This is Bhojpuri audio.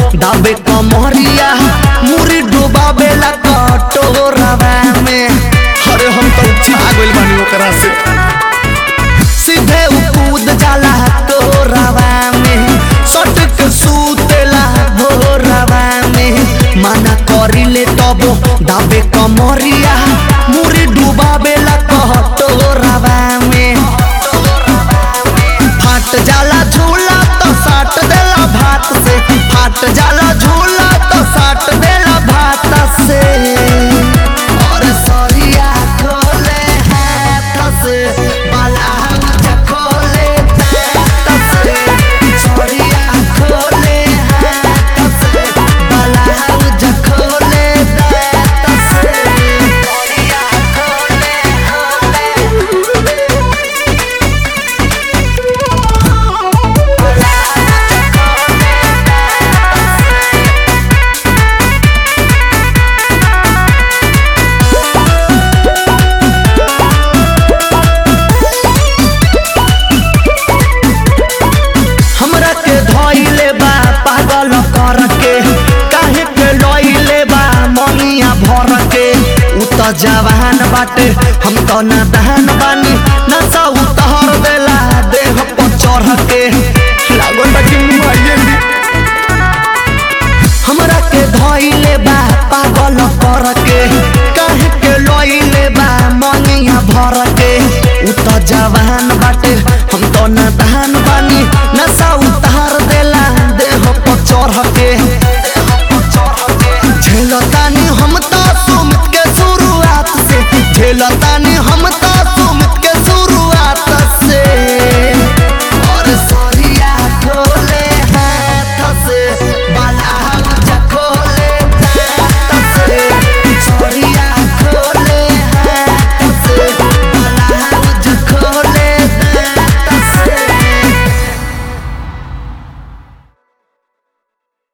दाबे कमरिया मुरी डुबावेला कटोरवा में अरे हम तो छा गइल बानी ओकरा से सीधे उ कूद जाला तोरवा में सटक सूतेला भोरवा में माना करिले तब दाबे कमरिया मुरी डुबावेला कटोरवा में फाट जाला झूला तो साट देला भात से फाट जाला झूला तो साट देला भात से और सरिया खोले हाथ से ब्लाउज खोले तात से सरिया खोले हाथ से ब्लाउज खोले तात से सरिया खोले हमरा के धइले बा पागल कर के काहे के लइले बा मनिया भर के उ त जवान बाटे हम त नादान बानी नशा उतहर देला देह पर चढ़ के लागल बा कि मुआइए दी हमरा के धइले बा पागल कर के काहे के लइले बा मनिया भर के उ त जवान बाटे हम त नादान बानी नशा उतार देला देह पर चढ़ के झेलतानी हम त सुमित के शुरुआत से झेलतानी